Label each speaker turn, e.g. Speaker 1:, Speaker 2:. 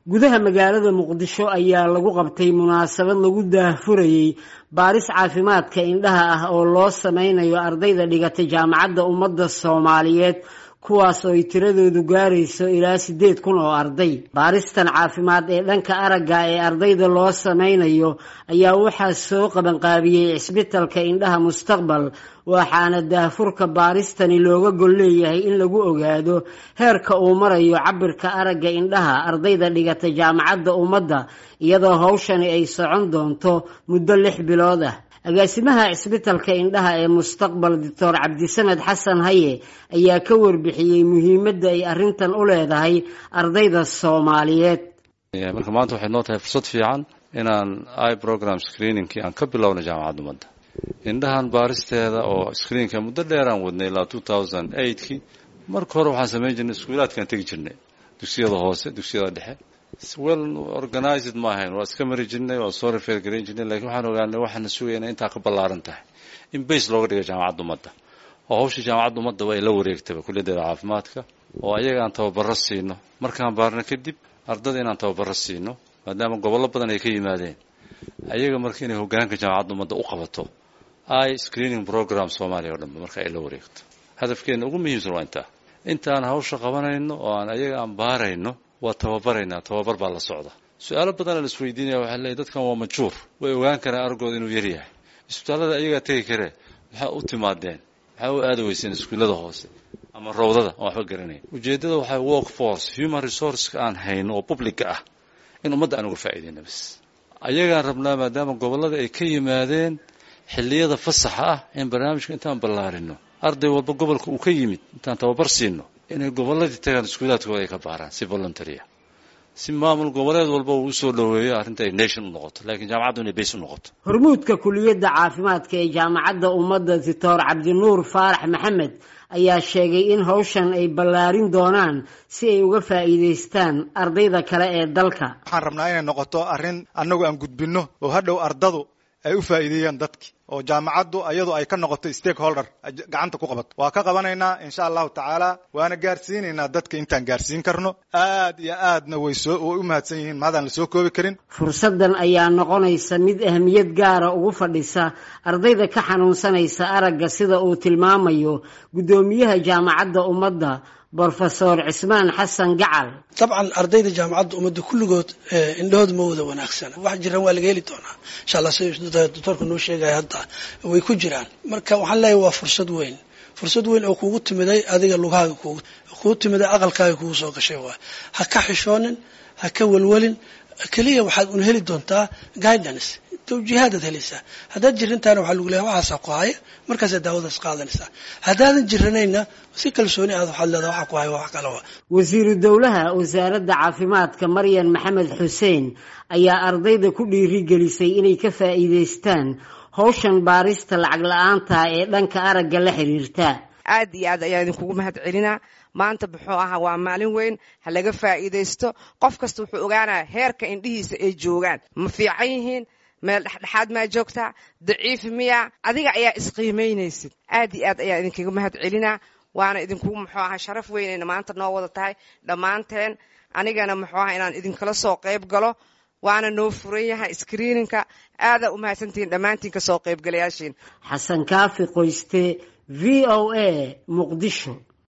Speaker 1: gudaha magaalada muqdisho ayaa lagu qabtay munaasabad lagu daahfurayey baaris caafimaadka indhaha ah oo loo sameynayo ardayda dhigata jaamacadda ummadda soomaaliyeed kuwaas oo ay tiradoodu gaarayso ilaa siddeed kun oo arday baaristan caafimaad ee dhanka aragga ee ardayda loo sameynayo ayaa waxaa soo qabanqaabiyey cisbitalka indhaha mustaqbal waxaana daahfurka baaristani looga gol leeyahay in lagu ogaado heerka uu marayo cabirka aragga indhaha ardayda dhigata jaamacadda ummadda iyadoo hawshani ay socon doonto muddo lix bilood ah agaasimaha cisbitalka indhaha ee mustaqbal doctor cabdisamed xasan haye ayaa ka warbixiyey muhiimadda ay arrintan u leedahay ardayda soomaaliyeed
Speaker 2: marka maanta waxay noo tahay fursad fiican inaan i program screeningkii aan ka bilowna jaamacadda ummadda indhahan baaristeeda oo screenka muddo dheeraan wadnay ilaa two thousand eightkii marka hore waxaan samayn jirnay iskuulaadkaan tegi jirnay dugsiyada hoose dugsiyada dhexe well organized ma ahayn waa iska mari jirnay waa soo refer garayn jirnay lakiin waxaan ogaanay waxaana sugaya inay intaa ka ballaaran tahay in base looga dhiga jaamacadda ummadda oo hawsha jaamacadda ummadda waa la wareegtaba kulliyadeeda caafimaadka oo ayaga aan tababaro siino markaan baarno kadib ardada inaan tababaro siino maadaama gobollo badan ay ka yimaadeen ayaga marka inay hogaanka jaamacadda ummadda u qabato i screening program soomaaliya o dhanba marka ay la wareegto hadafkeena ugu muhiimsan waa intaa intaan hawsha qabanayno oo aan ayaga aan baarayno waa tababaraynaa tababar baa la socda su-aalo badana la isweydiinaya waxaa leeyahy dadkan waa majuur way ogaan karaan argooda inuu yaryahay isbitaallada ayagaa tegi karee maxaa u timaadeen maxaa u aada weyseen iskuullada hoose ama rawdada aan waxba garanayn ujeeddada waxaa work force human resourceka aan hayno oo publica ah in ummadda aan uga faa'iideyna bas ayagaan rabnaa maadaama gobollada ay ka yimaadeen xilliyada fasaxa ah in barnaamijka intaan ballaarino arday walba gobolka uu ka yimid intaan tababar siino inay gobolladii tagaan iskuulaadkooda ay ka baaraan si voluntarya si maamul goboleed walba uu usoo dhoweeyo arrinta ay nation u noqoto laakiin jaamacaddu inay base u noqoto
Speaker 1: hormuudka kuliyadda caafimaadka ee jaamacadda ummadda doctor cabdinuur faarax maxamed ayaa sheegay in hawshan ay ballaarin doonaan si ay uga faa'iidaystaan ardayda kale ee dalka
Speaker 3: waxaan rabnaa inay noqoto arrin annagu aan gudbinno oo hadhow ardadu ay u faa'iideeyaan dadki oo jaamacaddu iyadu ay ka noqoto stakeholder gacanta ku qabato waa ka qabanaynaa insha allahu tacaala waana gaarsiinaynaa dadka intaan gaarsiin karno aad iyo aadna way soo way u mahadsan yihiin maadaan la soo koobi karin
Speaker 1: fursaddan ayaa noqonaysa mid ahmiyad gaara ugu fadhisa ardayda ka xanuunsanaysa aragga sida uu tilmaamayo guddoomiyaha jaamacadda ummadda brofesor cismaan xasan gacal
Speaker 4: dabcan ardayda jaamacadda ummadda kulligood indhahooda ma wada wanaagsana wax jiraan waa laga heli doonaa insha allah sida doctoorka noo sheegaya hadda way ku jiraan marka waxaan leeyahay waa fursad weyn fursad weyn oo kugu timiday adiga lugahaaga kugu timiday aqalkaaga kugu soo gashay waay ha ka xishoonin ha ka welwelin keliya waxaad un heli doontaa guidance tawjiihaadaad helaysaa haddaad jirintaana waxaa lagu leeyahay waxaasaa ku haya markaasaa daawadaas qaadanaysaa haddaadan jiranayna si kalsooni aad waxaad leedahay waxaa ku haya wax kale wa
Speaker 1: wasiiru dowlaha wasaaradda caafimaadka maryan maxamed xuseen ayaa ardayda ku dhiirigelisay inay ka faa'iidaystaan hawshan baarista lacag la-aanta ee dhanka aragga la xiriirta
Speaker 5: aad iyo aad ayaan idinkugu mahad celinaa maanta muxuu ahaa waa maalin weyn ha laga faa'iidaysto qof kasta wuxuu ogaanaya heerka indhihiisa ay joogaan ma fiican yihiin meel dhexdhexaad maa joogtaa daciifi miya adiga ayaa isqiimaynaysid aad iyo aad ayaan idinkaga mahad celinaa waana idinkugu muxuu ahaa sharaf weynayna maanta noo wada tahay dhammaanteen anigana muxuu ahaa inaan idinkala soo qayb galo waana noo furan yahay screeninka aadaa u mahadsantihiin dhammaantiin kasoo qaybgalayaashiin
Speaker 1: xasan kaafi qoyste v o a muqdisho